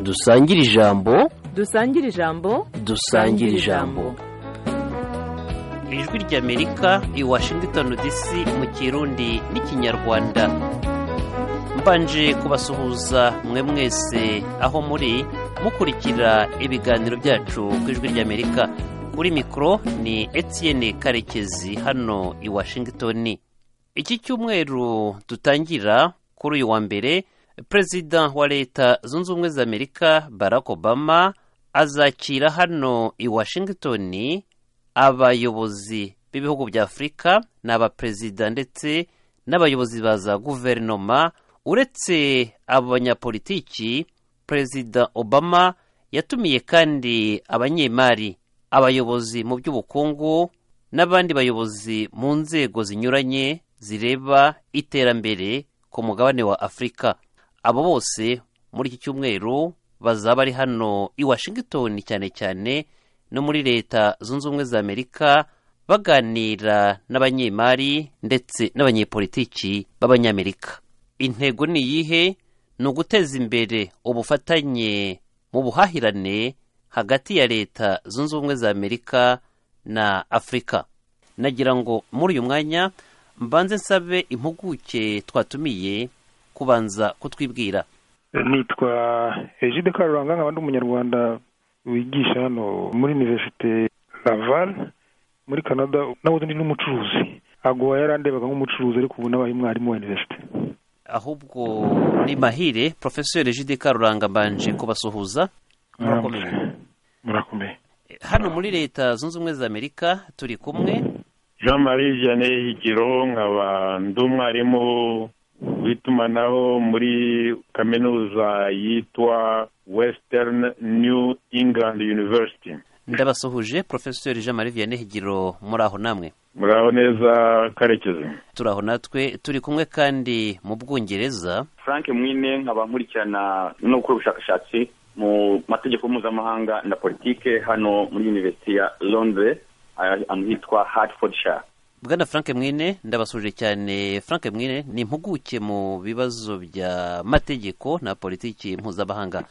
dusangire ijambo dusangire ijambo dusangire ijambo ijwi ry'amerika i washington dc mu kirundi n'ikinyarwanda mbanje kubasuhuza mwe mwese aho muri mukurikira ibiganiro byacu ku ijwi ry'amerika kuri mikoro ni etienne karekezi hano i washington iki cyumweru dutangira kuri uyu wa mbere perezida wa leta zunze ubumwe za amerika barack obama azakira hano i washington abayobozi b'ibihugu bya afurika ni abaperezida ndetse n'abayobozi ba za guverinoma uretse abo banyapolitiki perezida obama yatumiye kandi abanyemari abayobozi mu by'ubukungu n'abandi bayobozi mu nzego zinyuranye zireba iterambere ku mugabane wa afurika abo bose muri iki cyumweru bazaba ari hano i washington cyane cyane no muri leta zunze ubumwe za amerika baganira n'abanyemari ndetse n'abanyepolitiki b'abanyamerika intego ni iyihe ni uguteza imbere ubufatanye mu buhahirane hagati ya leta zunze ubumwe za amerika na afurika nagira ngo muri uyu mwanya mbanze nsabe impuguke twatumiye kubanza kutwibwira nitwa ejide karuranga nkaba ndi umunyarwanda wigisha hano muri univerisite laval muri canada nawe ndi n'umucuruzi agoha yarandebaga nk'umucuruzi ariko ubu nabaye umwarimu wa univerisite ahubwo ni mahire porofeseri ejide karuranga mbanje kubasuhuza murakomeye murakomeye hano muri leta zunze ubumwe za amerika turi kumwe jean marie jane higiro nkaba ndi umwarimu w'itumanaho muri kaminuza yitwa western new england university ndabasuhuje porofesori jean marie vianney higiro muri aho namwe muraho neza karekezi turaho natwe turi kumwe kandi mu bwongereza frank mwine nkaba nkurikirana no gukora ubushakashatsi mu mategeko mpuzamahanga na politike hano muri univerisite ya londres ahantu hitwa hartfordshire bwana frank mwine ndabasuje cyane frank mwine ni impuguke mu bibazo by'amategeko na politiki mpuzamahanga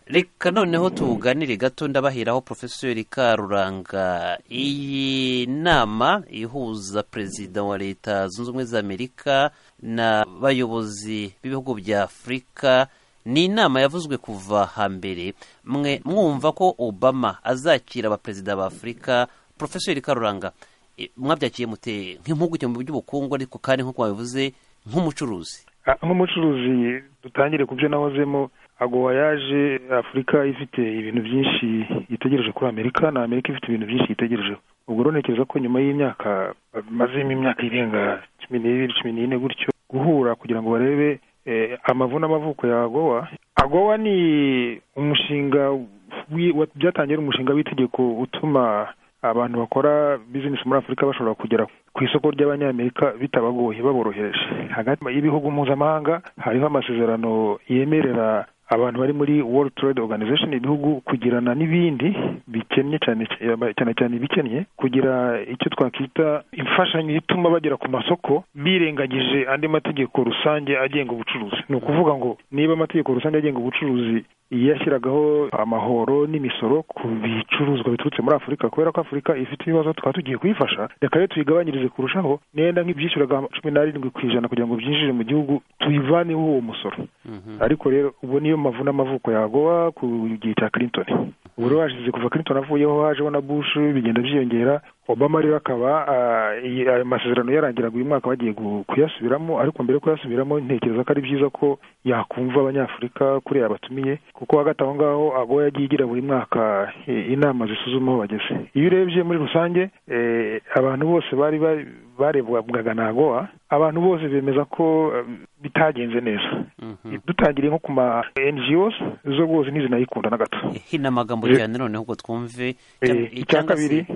reka noneho tuganire gato ndabaheraho porofesori karuranga iyi nama ihuza perezida wa leta zunze ubumwe za amerika n'abayobozi b'ibihugu bya afurika ni inama yavuzwe kuva hambere mwe mwumva ko obama azakira abaperezida ba afurika porofesori karuranga mwabyakiye mute nk'impuguke mu by'ubukungu ariko kandi nk'uko wabivuze nk'umucuruzi nk'umucuruzi dutangire ku byo nawozemo agowa yaje afurika ifite ibintu byinshi yitegereje kuri amerika na amerika ifite ibintu byinshi yitegerejeho ubwo uronekereza ko nyuma y'imyaka bamazemo imyaka irenga cumi n'ibiri cumi n'ine gutyo guhura kugira ngo barebe amavu n'amavuko ya agowa agowa ni umushinga byatangiye umushinga w'itegeko utuma abantu bakora bizinesi muri afurika bashobora kugera ku isoko ry'abanyamerika bitabagoye baborohereje hagati y'ibihugu mpuzamahanga hariho amasezerano yemerera abantu bari muri world trade organization ibihugu kugirana n'ibindi bikennye cyane cyane cyane ibikennye kugira icyo twakita imfashanyo ituma bagera ku masoko birengagije andi mategeko rusange agenga ubucuruzi ni ukuvuga ngo niba amategeko rusange agenga ubucuruzi yashyiragaho amahoro n'imisoro ku bicuruzwa biturutse muri afurika kubera ko afurika ifite ibibazo tukaba tugiye kuyifasha reka rero tuyigabanyirize kurushaho nenda nk'ibyishyuraga cumi n'arindwi ku ijana kugira ngo byinjire mu gihugu tuyivaneho uwo musoro ariko rero ubu niyo mavu n'amavuko yagowa ku gihe cya clinton ubu rero hashize kuva clinton avuyeho hajeho na bush bigenda byiyongera obama rero akaba ayo masezerano yarangiraga uyu mwaka bagiye kuyasubiramo ariko mbere yo kuyasubiramo ntekereza ko ari byiza ko yakumva abanyafurika kuri yabatumiye kuko hagati aho ngaho ago yagiye igira buri mwaka inama zisuzuma aho bageze iyo urebye muri rusange abantu bose bari barebwaga na agowa abantu bose bemeza ko bitagenze neza dutangiriye nko ku ma NGOs zo rwose ntizinayikunda na gato hino amagambo cyane noneho ubwo twumve icya kabiri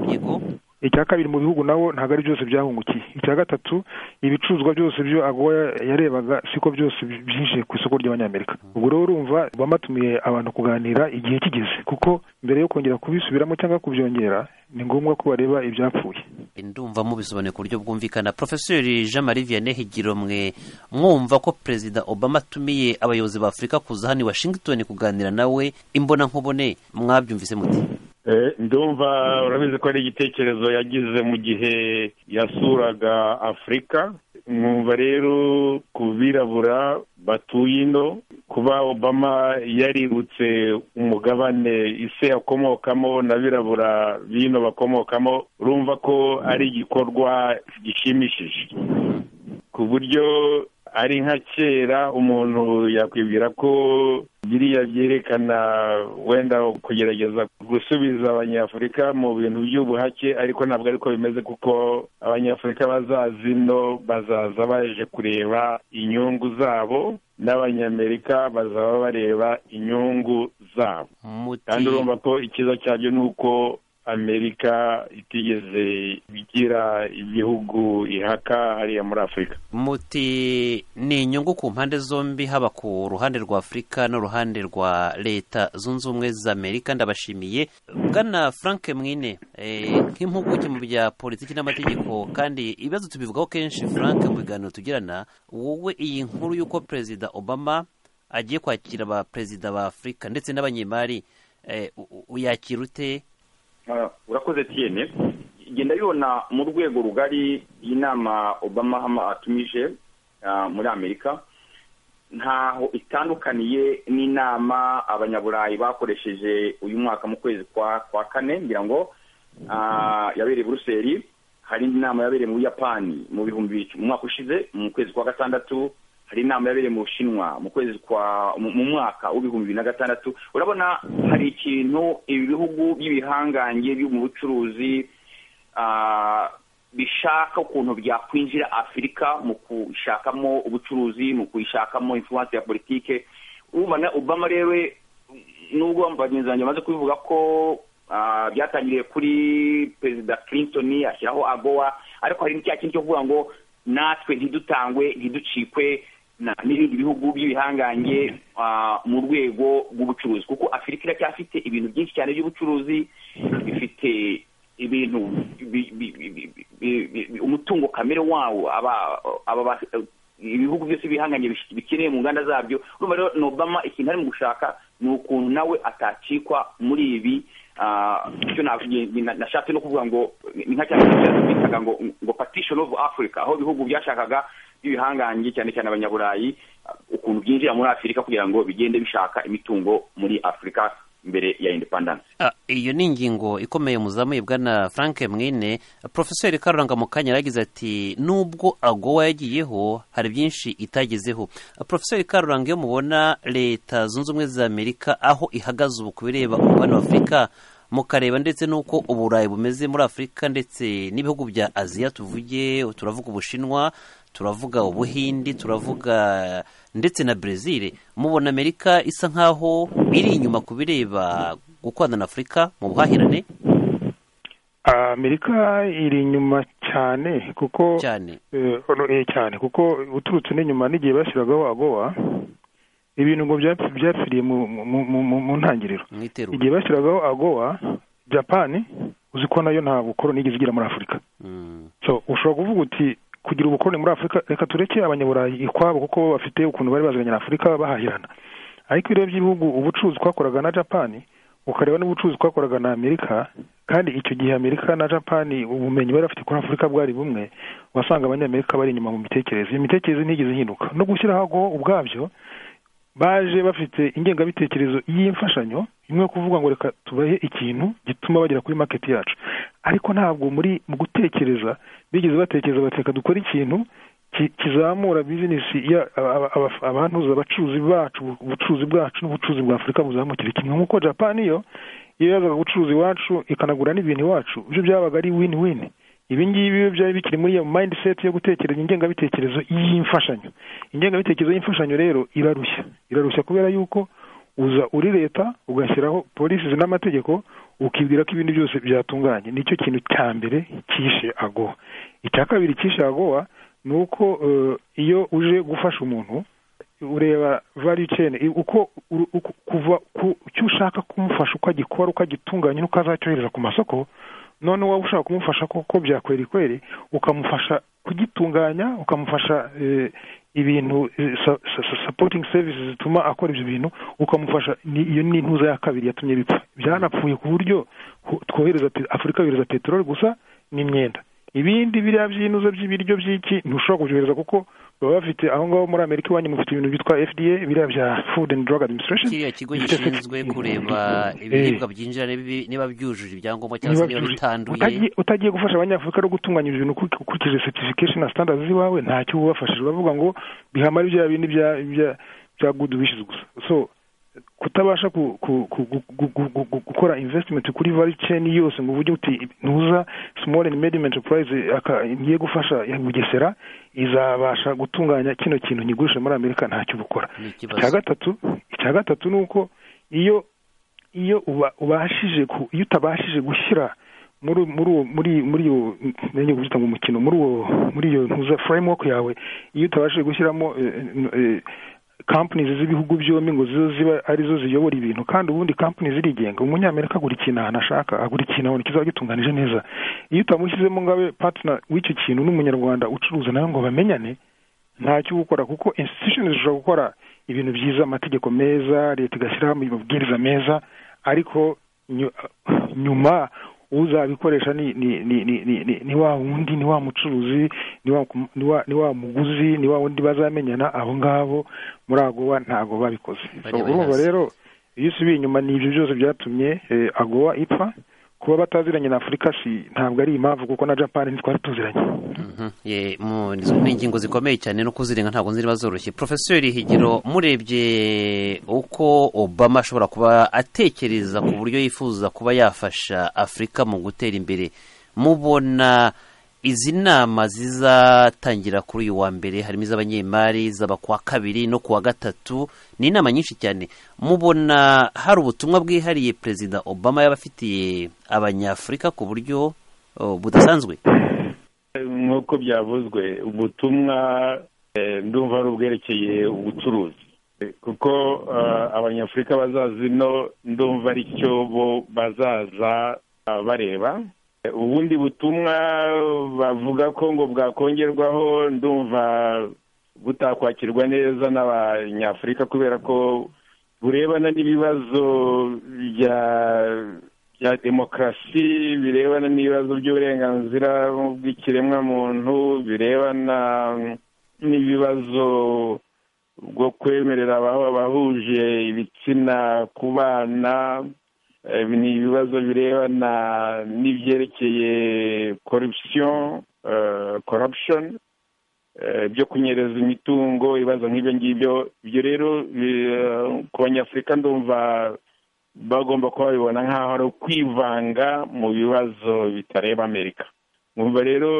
icya kabiri mu bihugu nawo ntabwo ari byose byahungukiye icya gatatu ibicuruzwa byose byo agowa yarebaga siko byose byinjiye ku isoko ry'abanyamerika ubwo rero urumva bamatumiye abantu kuganira igihe kigeze kuko mbere yo kongera kubisubiramo cyangwa kubyongera ni ngombwa ko bareba ibyapfuye ndumva mubisobanuye ku buryo bwumvikana porofeseri jean marie vianney higiromwe mwumva ko perezida obama atumiye abayobozi ba afurika kuza hano i washington kuganira nawe imbona nkubone mwabyumvise muti Eh, ndumva urabizi ko ari igitekerezo yagize mu gihe yasuraga afurika mwumva rero ku birabura batuye ino kuba obama yaributse umugabane ise akomokamo na birabura bino bakomokamo urumva ko ari igikorwa gishimishije ku buryo ari nka kera umuntu yakwibwira ko biriya byerekana wenda kugerageza gusubiza abanyafurika mu bintu by'ubuhake ariko ntabwo ariko bimeze kuko abanyafurika bazaza ino bazaza baje kureba inyungu zabo n'abanyamerika bazaba bareba inyungu zabo kandi urumva ko ikiza cyabyo ni uko amerika itigeze igira ibihugu ihaka hariya muri afurika muti ni inyungu ku mpande zombi haba ku ruhande rwa afurika n'uruhande rwa leta zunze ubumwe za amerika ndabashimiye bwana frank mwine eh, nk'impuguke mu bya politiki n'amategeko kandi ibibazo tubivugaho kenshi frank mu biganiro tugirana wowe iyi nkuru y'uko perezida obama agiye kwakira abaperezida ba afurika ndetse n'abanyemari eh, u- u- uyakira ute Ah, urakoze tiyene genda yibona mu rwego rugari inama obama hama atumije ah, muri amerika ntaho itandukaniye n'inama abanyaburayi bakoresheje uyu mwaka mu kwezi kwa kwa kane ngira ngo ah, yabereye i buruseli hari indi nama yabereye mu buyapani mu bihumbi bibiri- mu mwaka ushize mu kwezi kwa gatandatu hari inama yabereye mu bushinwa mu kwezi kwa mu- mu mwaka w'ibihumbi bibiri na gatandatu urabona hari ikintu ibi bihugu by'ibihangange byo mu bucuruzi ah, bishaka ukuntu byakwinjira afurika mu kushakamo ubucuruzi mu kuyishakamo influence ya politike ubona obama rero nubwo bagenzi banjye bamaze kubivuga ko ah, byatangiriye kuri perezida clinton ashyiraho agowa ariko hari n'icya kintu cyo kuvuga ngo natwe ntidutangwe ntiducikwe na- n'ibindi bihugu by'ibihangange ah, mu rwego rw'ubucuruzi kuko afurika iracyafite ibintu byinshi cyane by'ubucuruzi ifite ibintu bi- bi- bi- bi- bi- bi- umutungo kamere wawo aba- aba ba- ibihugu byose bihanganye bish- bikeneye mu nganda zabyo urumva rero ni obama ikintu ari mu gushaka ni ukuntu nawe atacikwa muri ibi Ah, icyo navuye- na- nashatse no kuvuga ngo ni nka cyane bitaga ngo ngo partition of africa aho ibihugu byashakaga by'ibihangange cyane cyane abanyaburayi ah, ukuntu byinjira muri afurika kugira ngo bigende bishaka imitungo muri afurika mbere ya independence Ah, iyo ni ingingo ikomeye muzamuye bwana frank mwine porofeseri karuranga mukanya yaragize ati nubwo agowa yagiyeho hari byinshi itagezeho Ah, porofeseri karuranga iyo mubona leta zunze ubumwe za amerika aho ihagaze ubu ku bireba umubano wa afurika mukareba ndetse n'uko uburayi bumeze muri afurika ndetse n'ibihugu bya aziya tuvuge turavuga ubushinwa turavuga ubuhindi turavuga ndetse na brezil mubona amerika isa nkaho iri inyuma ku bireba gukorana na afurika mu buhahirane amerika iri inyuma cyane kuko cyane Eh, ono- eh, cyane kuko uturutse n'inyuma n'igihe bashyiragaho agowa ibintu ngo byapf- byapfiriye mu- mu- mu- mu- mu ntangiriro mu iterura igihe bashyiragaho agowa japani uzi ko nayo nta bukoroni igeze igira muri afurika Mm. so ushobora kuvuga uti kugira ubukoroni muri afurika reka tureke abanyaburayi ikwabo kuko bo bafite ukuntu bari bazanye na afurika bahahirana ariko iyo urebye ibihugu ubucuruzi twakoraga na japani ukareba n'ubucuruzi twakoraga na amerika kandi icyo gihe amerika na japani ubumenyi bari bafite kuri afurika bwari bumwe wasanga abanyamerika bari inyuma mu mitekerereze iyo mitekerereze ntigeze ihinduka no gushyiraho ago ubwabyo baje bafite ingengabitekerezo y'imfashanyo imwe yo kuvuga ngo reka tubahe ikintu gituma bagera kuri market yacu ariko ntabwo muri mu gutekereza bigeze batekereza bati reka dukore ikintu ki- kizamura bizinesi ya aba- aba- aba- abantuza abacuruzi bacu ubucuruzi bwacu n'ubucuruzi bwa afurika buzamukire kimwe nk'uko japani yo iyo yazaga gucuruza iwacu ikanagura n'ibintu iwacu byo byabaga ari win win ibi ngibi iyo byari bikiri muri iyo mindset yo gutekereza ingengabitekerezo y'imfashanyo ingengabitekerezo y'imfashanyo rero irarushya irarushya kubera yuko uza uri leta ugashyiraho polisi n'amategeko ukibwira ko ibindi byose byatunganye nicyo kintu cya mbere cyishe agowa icya kabiri cyishe agowa ni uko eh, iyo uje gufasha umuntu ureba value chain i- uko uru- uko- kuva ku cyo ushaka kumufasha ukagikora ukagitunganya n'ukazacyohereza ku masoko none waba ushaka kumufasha koko byakweri kweri ukamufasha kugitunganya ukamufasha eh, ibintu eh, sa- sa- sa- supporting services zituma akora ibyo bintu ukamufasha ni- iyo ni intuza ya kabiri yatumye bipfa byanapfuye ku buryo hu- twohereza pe- afurika yohereza peteroli gusa n'imyenda ibindi biriya by'inuzo by'ibiryo by'iki ntushobora kubyohereza kuko baba bafite aho ngaho muri amerika iwanyu mufite ibintu byitwa fda biriya bya food and drug administration kiriya kigo bifite gishinzwe certificate. kureba Eh, ibiribwa byinjira n'ibi- niba byujuje ibyangombwa cyangwa se niba niba byujuje. bitanduye Utagiye- utagiye gufasha abanyafurika no gutunganya ibyo bintu ukuri- ukurikije certification na standards z'iwawe ntacyo ubafashije bavuga ngo bihamare bya bindi bya bya- bya good wishes gusa so kutabasha ku- ku- ku- gu- gu- gu- gu- gu- gukora investment kuri value chain yose ngo uvuge uti ntuza small and medium enterprise aka- ngiye gufasha ya bugesera izabasha gutunganya kino kintu nyigurisha muri amerika ntacyo ubukora ni icya ikibazo gatatu icya gatatu ni uko iyo iyo uba- ubashije ku- iyo utabashije gushyira muri muri uwo muri muri iyo nenge kubyita ngo umukino muri uwo muri iyo ntuza framework yawe iyo utabashije gushyiramo eh, eh, companies z'ibihugu byombi ngo zo ziba arizo ziyobora ibintu kandi ubundi companies zirigenga umunyamerika agura ikintu ahantu ashaka agura ikintu ahantu kizaba gitunganije neza iyo utamushyizemo ngabe partner w'icyo kintu n'umunyarwanda ucuruza nawe ngo bamenyane ntacyo uba ukora kuko institutions zishobora gukora ibintu byiza amategeko meza leta igashyiraho amabwiriza meza ariko nyu- nyuma uzabikoresha ni ni ni ni ni ni- ni wa wundi ni wa mucuruzi ni wa kum- ni wa- ni wa muguzi ni wa wundi bazamenyana abo ngabo muri agowa ntabwo babikoze So, Bari urumva bazi. rero iyo usubiye inyuma ni ibyo byose byatumye eh, agowa ipfa kuba bataziranye na afurika si ntabwo ari impamvu kuko na japan ntitwari tuziranye Mhm. Ye, mu- ni ni ingingo zikomeye cyane no kuzirenga ntabwo nziriba zoroshye porofeseri higiro murebye uko obama ashobora kuba atekereza ku buryo yifuza kuba yafasha afurika mu gutera imbere mubona izi nama zizatangira kuri uyu wa mbere harimo iz'abanyemari izaba ku wa kabiri no ku wa gatatu ni inama nyinshi cyane mubona hari ubutumwa bwihariye perezida obama yaba afitiye abanyafurika ku buryo oh, budasanzwe nk'uko byavuzwe ubutumwa eh, ndumva ari ubwerekeye ubucuruzi Eh, kuko ah, abanyafurika bazaza ino ndumva ari cyo bo bazaza ah, bareba Eh, ubundi butumwa bavuga ko ngo bwakongerwaho ndumva butakwakirwa neza n'abanyafurika kubera ko burebana n'ibibazo bya bya demokarasi birebana n'ibibazo by'uburenganzira bw'ikiremwamuntu birebana n'ibibazo bwo kwemerera aba- abahuje ibitsina ku bana eh, ni ibibazo birebana n'ibyerekeye corruption eh, corruption eh, byo kunyereza imitungo ibibazo nk'ibyo ngibyo ibyo rero bi- eh, ku banyafurika ndumva bagomba kuba babibona nk'aho ari ukwivanga mu bibazo bitareba amerika mwumva rero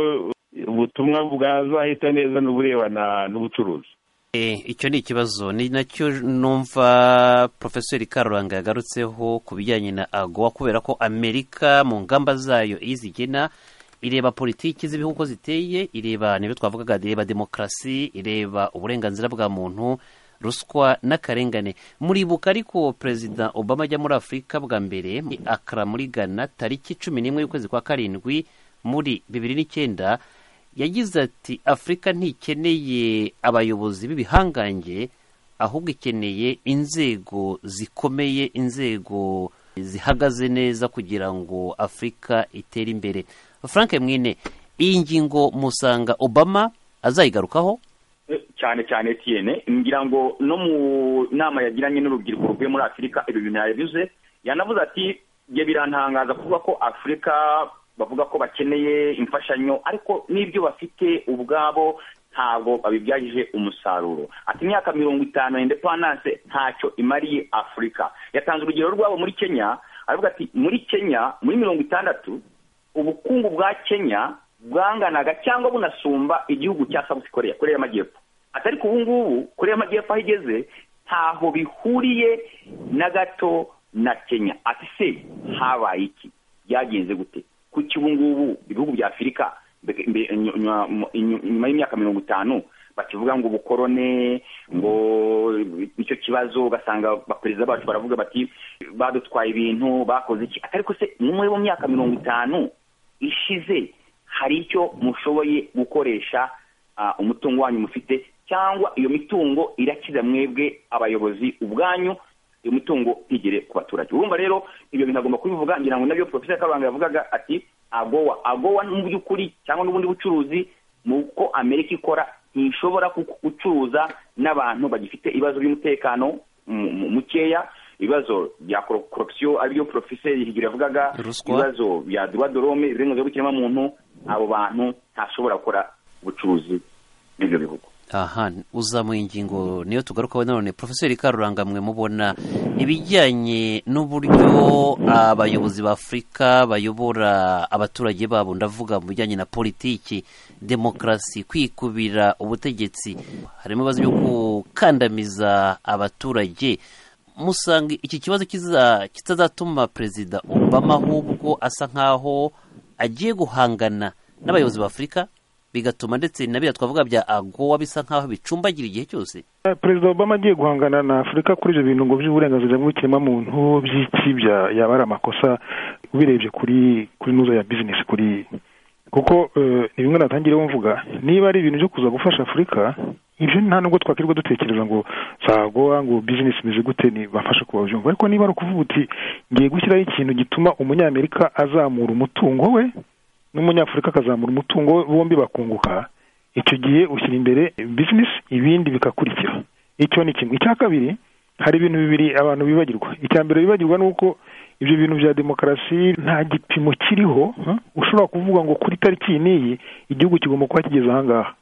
ubutumwa bwazahita neza n'uburebana n'ubucuruzi Eh, icyo ni ikibazo ni nacyo numva profeseri karuranga yagarutseho ku bijyanye na agowa kubera ko amerika mu ngamba zayo iyo izigena ireba politiki z'ibihugu uko ziteye ireba nibyo twavugaga ireba demokarasi ireba uburenganzira bwa muntu ruswa n'akarengane muribuka ariko perezida obama ajya muri afurika bwa mbere akara muri ghana tariki cumi n'imwe y'ukwezi kwa karindwi muri bibiri n'icyenda yagize ati afurika ntikeneye abayobozi b'ibihangange ahubwo ikeneye inzego zikomeye inzego zihagaze neza kugira ngo afurika itere imbere frank mwine iyi ngingo musanga obama azayigarukaho Eh, cyane cyane etiyene ngira ngo no mu nama yagiranye n'urubyiruko ruvuye muri afurika ibyo bintu yabivuze yanavuze ati ibyo birantangaza kuvuga ko afurika bavuga ko bakeneye imfashanyo ariko n'ibyo bafite ubwabo ntabwo babibyagije umusaruro ati imyaka mirongo itanu ya indepandanse ntacyo imariye afurika yatanze urugero rwabo muri kenya aravuga ati muri kenya muri mirongo itandatu ubukungu bwa kenya bwanganaga cyangwa bunasumba igihugu cya South Korea Korea y'Amajyepfo ati ariko ubu ngubu Korea y'Amajyepfo aho igeze ntaho bihuriye na gato na kenya ati se habaye iki byagenze gute kuki ubu ngubu ibihugu bya afurika mbe- mbe- nyu- nyuma nyu- nyuma y'imyaka mirongo itanu bakivuga ngo ubukorone ngo nicyo kibazo ugasanga abaperezida bacu baravuga bati badutwaye ibintu bakoze iki atari ko se muri mu myaka mirongo itanu ishize hari icyo mushoboye gukoresha ah, umutungo wanyu mufite cyangwa iyo mitungo irakiza mwebwe abayobozi ubwanyu iyo mitungo ntigere ku baturage urumva rero ibyo bintu agomba kubivuga ngira ngo nabyo profesa kabanga yavugaga ati agowa agowa mu by'ukuri cyangwa n'ubundi bucuruzi mu uko amerika ikora ntishobora ku- gucuruza n'abantu bagifite ibibazo by'umutekano mu- mu- mukeya ibibazo bya korupsiyo aribyo profeseri higiro yavugaga Ruswa. ibibazo bya duwa dorome uburenganzira bw'ikiremwamuntu abo bantu ntashobora gukora ubucuruzi n'ibyo bihugu aha uza mu ngingo niyo tugarukaho none profeseri karuranga mwe mubona ibijyanye n'uburyo abayobozi ba afurika bayobora abaturage babo ndavuga mu bijyanye na politiki demokarasi kwikubira ubutegetsi harimo ibibazo byo gukandamiza abaturage musanga iki kibazo kiza- kitazatuma perezida obama ahubwo asa nkaho agiye guhangana n'abayobozi ba afurika bigatuma ndetse na biriya twavuga bya agowa bisa nkaho bicumbagira igihe cyose Eh, perezida obama agiye guhangana na afurika kuri ibyo bintu ngo by'uburenganzira bw'ikiremwamuntu by'iki bya- yaba ari amakosa ubirebye kuri kuri nuzo ya bizinesi kuri kuko eh, ni bimwe natangireho mvuga niba ari ibintu byo kuza gufasha afurika ibyo nta nubwo twakirirwa dutekereza ngo zagoa ngo bizinesi imeze gute bafashe kubabyumva ariko niba ari ukuvuga uti ngiye gushyiraho ikintu gituma umunyamerika azamura umutungo we n'umunyafurika akazamura umutungo we bombi bakunguka icyo gihe ushyira imbere bizinesi ibindi bikakurikira icyo ni kimwe icya kabiri hari ibintu bibiri abantu bibagirwa icya mbere bibagirwa ni uko ibyo bintu bya demokarasi nta gipimo kiriho huh? ushobora kuvuga ngo kuri tariki iyi n'iyi igihugu kigomba kuba kigeze ahangaha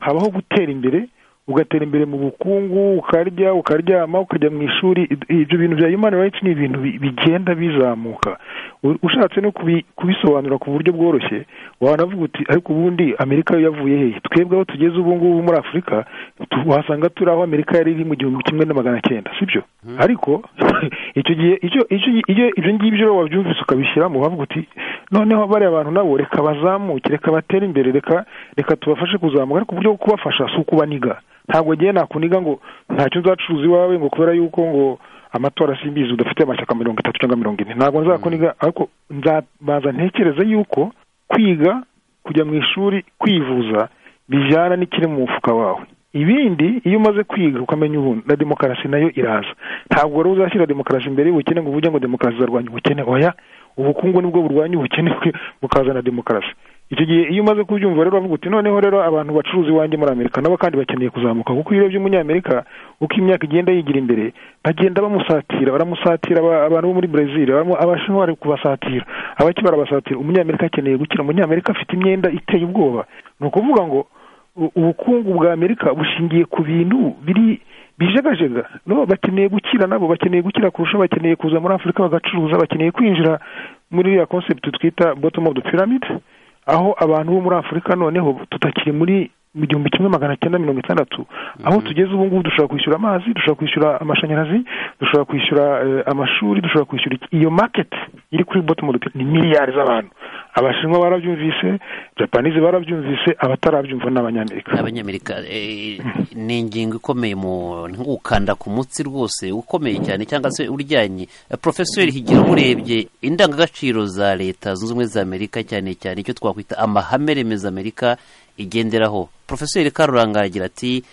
habaho gutera imbere ugatera imbere mu bukungu ukarya ukaryama ukajya mu ishuri id- ibyo bintu bya human rights ni ibintu bi- bigenda bizamuka U- ushatse no kubi- kubisobanura ku buryo bworoshye wanavuga uti ariko ubundi amerika yo yavuye hehe twebwe aho tugeze ubu ngubu muri afurika tu- wasanga turi aho amerika yari iri mu gihumbi kimwe na magana cyenda sibyo ariko icyo gihe icyo icyo iyo ibyo ngibyo rero wabyumvise ukabishyiramo wavuga uti noneho bariya bantu nabo reka bazamuke reka batere imbere reka reka tubafashe kuzamuka ariko uburyo bwo kubafasha si ukubaniga ntabwo ngiye nakuniga ngo ntacyo nzacuruza iwawe ngo kubera yuko ngo amatora simbizi udafite amashyaka mirongo itatu cyangwa mirongo ine ntabwo nzakuniga ariko nzabanza ntekereze yuko kwiga kujya mu ishuri kwivuza bijyana n'ikiri mu mufuka wawe ibindi iyo umaze kwiga ukamenya ubu na demokarasi nayo iraza ntabwo wari uzashyira demokarasi imbere y'ubukene ngo uvuge ngo demokarasi izarwanya ubukene oya ubukungu nibwo burwanya ubukene bukazana demokarasi icyo gihe iyo umaze kubyumva rero uvuga uti noneho rero abantu bacuruza iwanjye muri amerika nabo kandi bakeneye kuzamuka kuko iyo urebye umunyamerika uko imyaka igenda yigira imbere bagenda bamusatira baramusatira aba- abantu bo muri brezil baramo- abashinwa bari kubasatira abaki barabasatira umunyamerika akeneye gukira umunyamerika afite imyenda iteye ubwoba ni ukuvuga ngo u- ubukungu bwa amerika bushingiye ku bintu biri bijegajega no bakeneye gukira nabo bakeneye gukira kurusha bakeneye kuza muri afurika bagacuruza bakeneye kwinjira muri iriya concept twita bottom of the pyramid aho abantu bo muri afurika noneho tutakiri muri mu gihumbi kimwe magana cyenda mirongo itandatu aho tugeze ubu ngubu dushobora kwishyura amazi dushobora kwishyura amashanyarazi dushobora kwishyura eh, amashuri dushobora kwishyura iki- iyo market iri kuri bottom of the pyramid ni miliyari z'abantu abashinwa barabyumvise japanize barabyumvise abatarabyumva ni abanyamerika n'abanyamerika eh, ni ingingo ikomeye mu ntukanda ku mutsi rwose ukomeye cyane cyangwa se uryanye Eh, profeseri higiro urebye indangagaciro za leta zunze ubumwe za amerika cyane cyane icyo twakwita amahame remezo amerika igenderaho profeseri karuranga aragira ati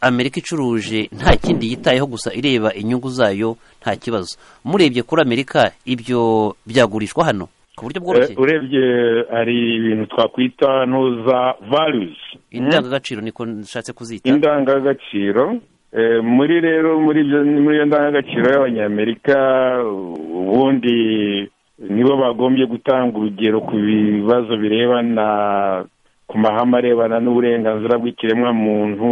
amerika icuruje nta kindi yitayeho gusa ireba inyungu zayo nta kibazo murebye kuri amerika ibyo byagurishwa hano ku buryo bworoshye Eh, urebye hari ibintu twakwita ntuza valuzi indangagaciro niko nshatse kuzita indangagaciro Eh, muri rero muri ibyo muri iyo ndangagaciro y'abanyamerika ubundi nibo bagombye gutanga urugero ku bibazo birebana ku mahame arebana n'uburenganzira bw'ikiremwamuntu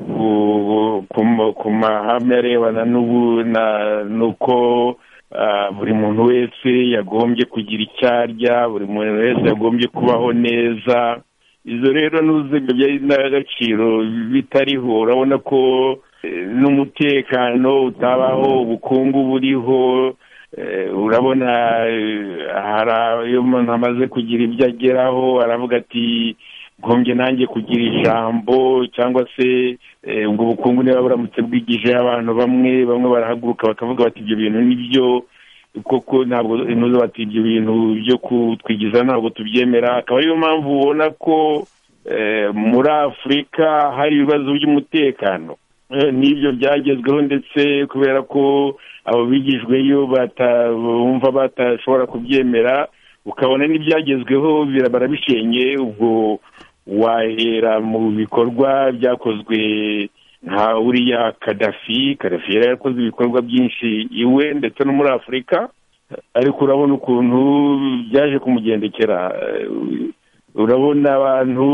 ku- ku ma- ku mahame arebana n'ubu- na- n'uko ah, buri muntu wese yagombye kugira icyo arya buri muntu wese yagombye kubaho neza izo rero n'uziga byari n'agaciro bitariho urabona ko eh, n'umutekano utabaho ubukungu buriho Eh, urabona eh, hari iyo umuntu amaze kugira ibyo ageraho aravuga ati ngombye nanjye kugira ijambo cyangwa se eh, ubwo bukungu niba buramutse bwigije abantu bamwe bamwe barahaguruka bakavuga bati ibyo bintu ni byo koko ntabwo ntuzi bati ibyo bintu byo kutwigiza ntabwo tubyemera akaba ariyo mpamvu ubona ko eh, muri afurika hari ibibazo by'umutekano Eh, n'ibyo byagezweho ndetse kubera ko abo bigijweyo bata- bumva batashobora kubyemera ukabona n'ibyagezweho bira- barabishenge ubwo wahera mu bikorwa byakozwe nka uriya kadafi kadafi yari yarakoze ibikorwa byinshi iwe ndetse no muri afurika ariko urabona ukuntu byaje kumugendekera Eh, urabona abantu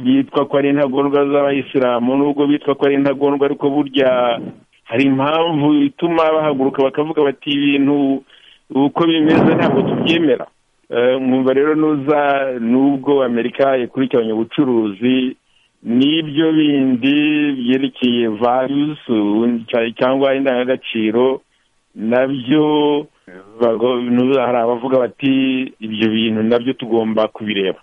bitwa ko ari intagondwa z'abayisilamu nubwo bitwa ko ari intagondwa ariko burya hari impamvu ituma bahaguruka bakavuga bati ibintu uko bimeze ntabwo tubyemera Eh, mwumva rero nuza nubwo amerika ikurikiranye ubucuruzi n'ibyo bindi byerekeye values ubundi cya- cyangwa indangagaciro nabyo bago- nuza hari abavuga bati ibyo bintu nabyo tugomba kubireba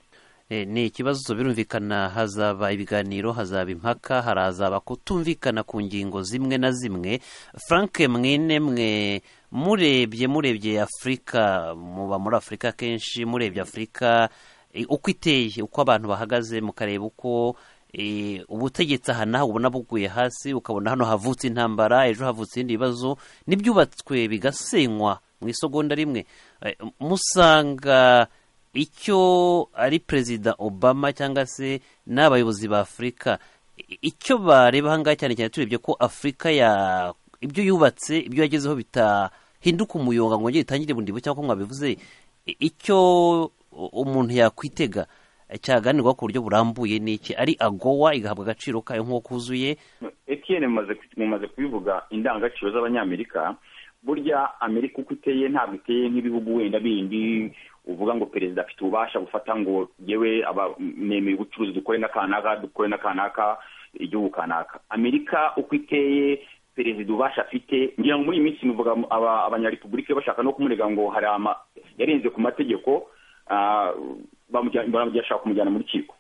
Eh, ni ikibazo birumvikana hazaba ibiganiro hazaba impaka harazaba kutumvikana ku ngingo zimwe na zimwe frank mwene mwe murebye murebye afurika muba muri afurika kenshi murebye afurika eh, uko iteye uko abantu bahagaze mukareba uko eh, ubutegetsi aha naho ubona buguye hasi ukabona hano havutse intambara ejo havutse ibindi bibazo n'ibyubatswe bigasenywa mu isogonda rimwe Eh, musanga icyo ari perezida obama cyangwa se n'abayobozi ba afurika i- icyo bareba ahangaha cyane cyane turebye ko afurika ya ibyo yubatse ibyo yagezeho bitahinduka umuyonga ngo ngere itangire bundi bucya nk'uko mwabivuze i- icyo u- umuntu yakwitega cyaganirwa ku buryo burambuye ni iki ari agowa igahabwa agaciro kayo nk'uko kuzuye Etienne mumaze mumaze kubivuga indangagaciro z'abanyamerika burya amerika uko iteye ntabwo iteye nk'ibihugu wenda bindi uvuga ngo perezida afite ububasha gufata ngo yewe nemeye ubucuruzi dukore n'akanaka dukore n'akanaka igihugu kanaka amerika uko iteye perezida ububasha afite ngira ngo muri iyi minsi nuvuga aba- abanyarepublike bashaka no kumurega ngo hari ama yarenze ku mategeko ah, bamujya- barashaka kumujyana mu rukiko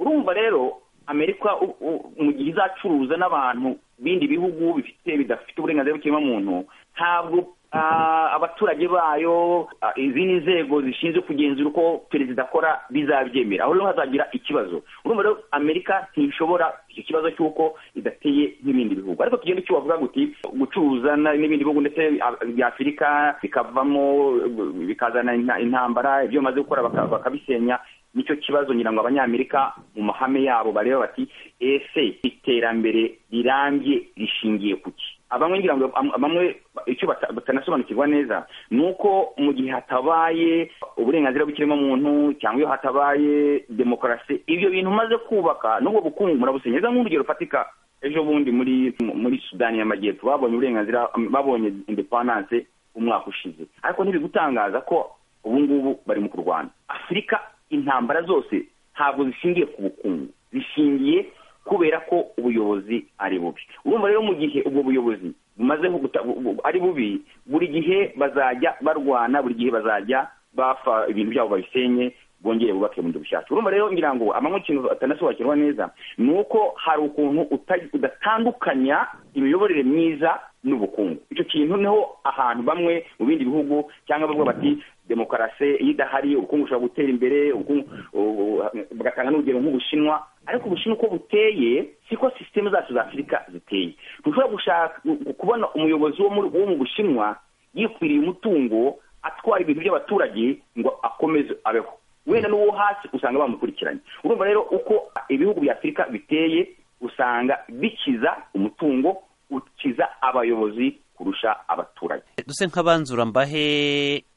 urumva rero amerika u- u- mu gihe izacuruza n'abantu bindi bihugu bifite bidafite uburenganzira bw'ikiremwamuntu ntabwo ah, abaturage bayo ah, izindi nzego zishinzwe kugenzura uko perezida akora bizabyemera aho rero hazagira ikibazo urumva rero amerika ntishobora icyo kibazo cy'uko idateye nk'ibindi bihugu ariko tugenda icyo wavuga ngo uti gucuruza na- n'ibindi bihugu ndetse ah, bya afurika bikavamo eh, bikazana inta- intambara ibyo bamaze gukora baka- bakabisenya nicyo kibazo ngira ngo abanyamerika mu mahame yabo bareba bati ese iterambere rirambye rishingiye ku ki abamwe ngira ngo am- bamwe icyo bata- batanasobanukirwa neza ni uko mu gihe hatabaye uburenganzira bw'ikiremwamuntu cyangwa iyo hatabaye demokarasi ibyo bintu umaze kubaka n'ubwo bukungu murabusenyeza nk'urugero rufatika ejo bundi muri muri sudani y'amajyepfo babonye uburenganzira babonye indepandanse umwaka ushize ariko ntibigutangaza ko ubu ngubu barimo kurwana afurika intambara zose ntabwo zishingiye ku bukungu zishingiye kubera ko ubuyobozi ari bubi urumva rero mu gihe ubwo buyobozi bumaze nko guta- bu- bu- ari bubi buri gihe bazajya barwana buri gihe bazajya bafa ibintu byabo babisenye bongere bubake bundi bushyashya urumva rero ngira ngo amanywa ikintu atanasobanukirwa neza ni uko hari ukuntu uta- udatandukanya imiyoborere myiza n'ubukungu icyo kintu niho ahantu bamwe mu bindi bihugu cyangwa bavuga bati demokarasi iyo idahari ubukungu bushobora gutera imbere ubukungu- u- u- bagatanga n'urugero nk'ubushinwa ariko ubushinwa uko buteye siko sisiteme zacu za afurika ziteye ntushobora gushaka gu- kubona umuyobozi wo muri- wo mu bushinwa yikwiriye umutungo atwara ibintu by'abaturage ngo akomeze abeho wenda n'uwo hasi usanga bamukurikiranye urumva rero uko ibihugu bya afurika biteye usanga bikiza umutungo ukiza abayobozi kurusha abaturage duse nk'abanzura mbahe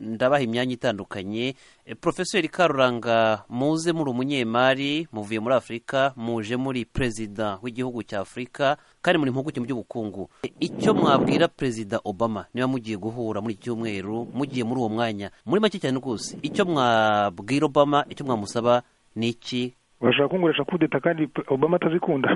ndabaha imyanya itandukanye Eh, profeseri karuranga muze muri umunyemari muvuye muri afurika muje muri perezida w'igihugu cya afurika kandi muri impuguke mu by'ubukungu Eh, icyo mwabwira perezida obama niba mugiye guhura muri iki cyumweru mugiye muri uwo mwanya muri make cyane rwose icyo mwabwira obama icyo mwamusaba ni iki urashaka kungurisha kudeta kandi obama atazikunda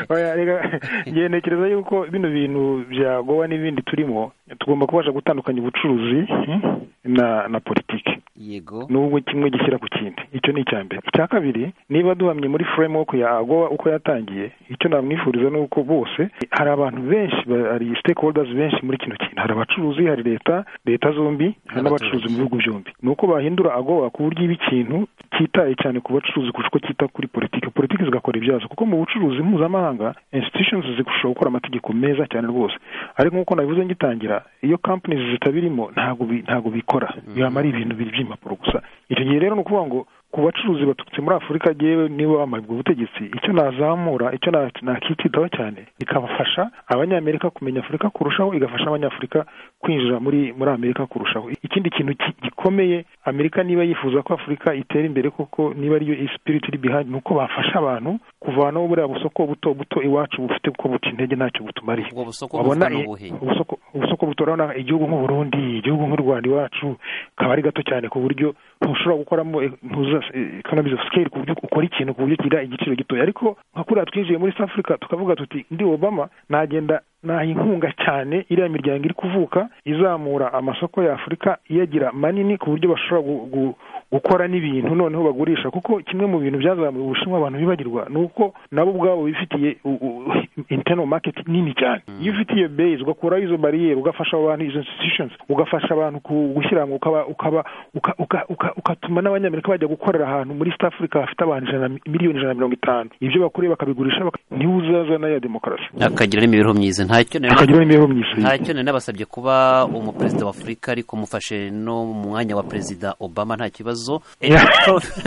Oya, reka, ngiye ntekereza yuko bino bintu bya gowa n'ibindi turimo tugomba kubasha gutandukanya ubucuruzi hmm, na na politiki yego n'ubwo kimwe gishyira ku kindi icyo ni icya mbere icya kabiri niba duhamye muri framework ya agowa uko yatangiye icyo namwifuriza ni uko bose hari abantu benshi ba- hari stakeholders benshi muri kino kintu hari abacuruzi hari leta leta zombi hari n'abacuruzi mu bihugu byombi ni uko bahindura agowa ku buryo iba ikintu cyitaye cyane ku bacuruzi kurusha uko cyita kuri politiki politiki zigakora ibyazo kuko mu bucuruzi mpuzamahanga institutions zirushaho gukora amategeko meza cyane rwose ariko nk'uko nabivuze ngitangira iyo companies zitabirimo ntabwo bi- ntabwo bikora yamara ari ibintu biri by'impapuro gusa icyo gihe rero ni ukuvuga ngo ku bacuruzi baturutse muri afurika yewe niba bambaye ubwo butegetsi icyo nazamura icyo na- nakititaho cyane bikabafasha abanyamerika kumenya afurika kurushaho igafasha abanyafurika kwinjira muri muri amerika kurushaho ikindi kintu ki- gikomeye amerika niba yifuza ko afurika itera imbere koko niba ariyo spirit iri behind ni uko bafasha abantu kuvanaho buriya busoko buto buto iwacu bufite kuko buca intege ntacyo butumariye ubwo busoko wabona buvugwa i- n'ubuhe ubusoko ubusoko butorana igihugu nk'u Burundi igihugu nk'u Rwanda iwacu kaba ari gato cyane ku buryo ntushobora gukoramo eh, ntuza eh, economies of scale ku buryo ukora ikintu ku buryo kigira igiciro gitoya ariko nka kuriya twinjiye muri South Africa tukavuga tuti ndi Obama nagenda naha inkunga cyane iriya miryango iri kuvuka izamura amasoko ya Afurika iyagira manini ku buryo bashobora gu- gu- gukora n'ibintu noneho bagurisha kuko kimwe mu bintu byazamuye ubushinwa abantu bibagirwa ni uko nabo ubwabo bifitiye u- u- internal market nini cyane iyo ufite iyo base ugakuraho izo bariyeri ugafasha abantu izo institutions ugafasha abantu ku- gushyira hamwe ukaba ukaba uka- uka- uka- ukatuma n'abanyamerika bajya gukorera ahantu muri South Africa hafite abantu ijana miliyoni ijana na mirongo itanu ibyo bakuriye bakabigurisha baka- niho uzazana ya demokarasi akagira n'imibereho myiza ntacyo nari hakagira n'imibereho myiza ntacyo nari nabasabye kuba umuperezida wa afurika ariko mufashe no mu mwanya wa perezida obama nta kibazo Eh,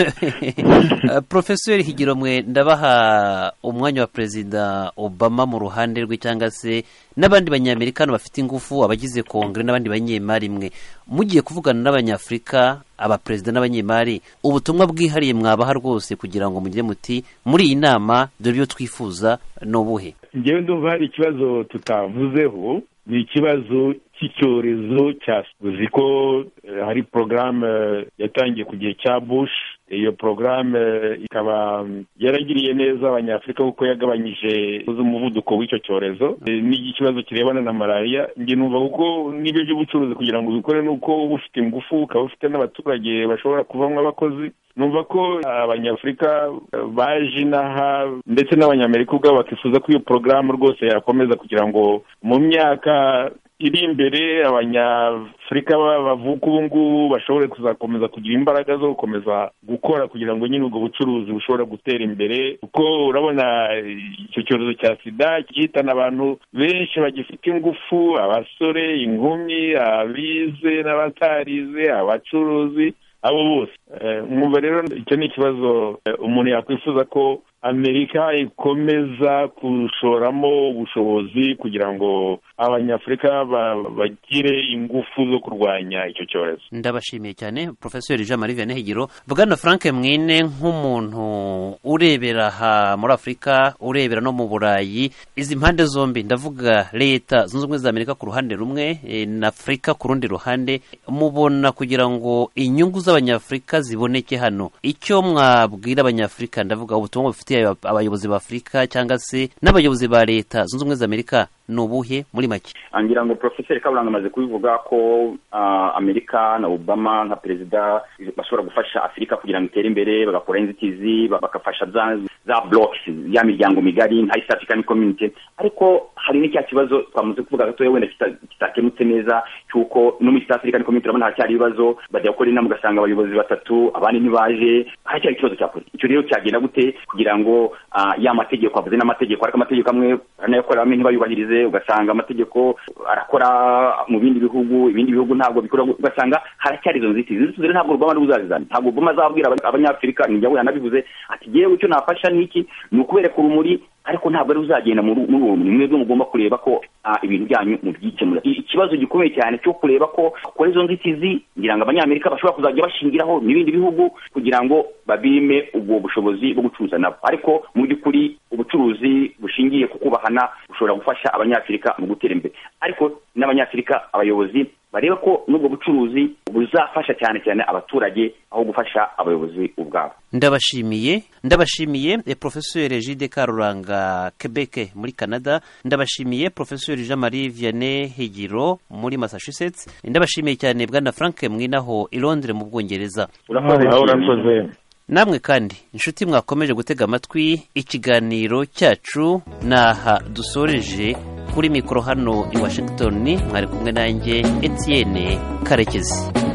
Pro- porofeseri higiro mwe ndabaha umwanya wa perezida obama mu ruhande rwe cyangwa se n'abandi banyamerikano bafite ingufu abagize kongere n'abandi banyemari mwe mugiye kuvugana n'abanyafurika abaperezida n'abanyemari ubutumwa bwihariye mwabaha rwose kugira ngo mugire muti muri iyi nama dore ibyo twifuza ni ubuhe ngewe ndumva hari ikibazo tutavuzeho ni ikibazo cy'icyorezo cya uzi ko eh, hari porogaramu eh, yatangiye ku gihe cya bush iyo porogaramu eh, ikaba mm, yaragiriye neza abanyafurika kuko yagabanyije umuvuduko w'icyo cyorezo eh, n'ikibazo kirebana na malariya njye numva kuko n'ibyo by'ubucuruzi kugira ngo ubikore ni uko uba ufite ingufu ukaba ufite n'abaturage bashobora kuvamo abakozi numva ko abanyafurika eh, baje inaha ndetse n'abanyamerika ubwabo bakifuza ko iyo porogaramu rwose yakomeza kugira ngo mu myaka iri imbere abanyafurika ba- bavuka ubu ngubu bashobore kuzakomeza kugira imbaraga zo gukomeza gukora kugira ngo nyine ubwo bucuruzi bushobora gutera imbere kuko urabona eh, icyo cyorezo cya sida gihitana abantu benshi bagifite ingufu abasore inkumi abize n'abatarize abacuruzi abo bose Eh, mwumva rero icyo ni ikibazo eh, umuntu yakwifuza ko amerika ikomeza gushoramo ubushobozi kugira ngo abanyafurika ba- bagire ingufu zo kurwanya icyo cyorezo ndabashimiye cyane profesor jean marie vianney higiro bwana frank mwine nk'umuntu urebera aha muri afurika urebera no mu burayi izi mpande zombi ndavuga leta zunze ubumwe za amerika ku ruhande rumwe eh, na afurika ku rundi ruhande mubona kugira ngo inyungu z'abanyafurika ziboneke hano icyo mwabwira abanyafurika ndavuga ubutumwa bufitiye aba- abayobozi ba afurika cyangwa se n'abayobozi ba leta zunze ubumwe za amerika ni ubuhe muri make ngira ngo porofeseri kaburanga amaze kubivuga ko ah, amerika na obama nka perezida bashobora gufasha afurika kugira ngo itere imbere bagakora inzitizi ba- bagafasha za za blocks ya miryango migari nka east african community ariko hari n'icya kibazo twamaze kuvuga gatoya wenda kita- kitakemutse neza cy'uko no muri east african community urabona haracyari ibibazo bajya gukora inama ugasanga abayobozi batatu abandi ntibaje haracyari ikibazo cyakora icyo rero cyagenda gute kugira ngo ah, ya mategeko avuze n'amategeko ariko amategeko amwe aranayakorera amwe ntibayubahirize ugasanga amategeko arakora mu bindi bihugu ibindi bihugu ntabwo bikora ugasanga haracyari izo nzitizi Izo nzitizi rero ntabwo Obama ari we uzazizana ntabwo Obama azabwira aba- abanyafurika ni njyawe yanabivuze ati yewe icyo nafasha ni iki ni ukubereka urumuri ariko ntabwo ari we uzagenda muri muri uwo rumuri mwebwe mugomba kureba ko ah, ibintu byanyu mubyikemura I- ikibazo gikomeye cyane cyo kureba ko kuri izo nzitizi ngira ngo abanyamerika bashobora kuzajya bashingiraho n'ibindi bihugu kugira ngo babime ubwo bushobozi bwo gucuruza nabo ariko mu by'ukuri ubucuruzi bushingiye ku kubahana bushobora gufasha abanyafurika mu gutera imbere ariko n'abanyafurika abayobozi bareba ko n'ubwo bucuruzi buzafasha cyane cyane abaturage aho gufasha abayobozi ubwabo ndabashimiye ndabashimiye eh, profeseri jide karuranga quebec muri canada ndabashimiye profeseri jean marie vianney higiro muri massachusetts ndabashimiye cyane bwana frank mwinaho i londres mu bwongereza urakoze aho cyane. urakoze namwe kandi inshuti mwakomeje gutega amatwi ikiganiro cyacu naha dusoreje kuri mikoro hano i washington mwari kumwe nanjye etienne karekezi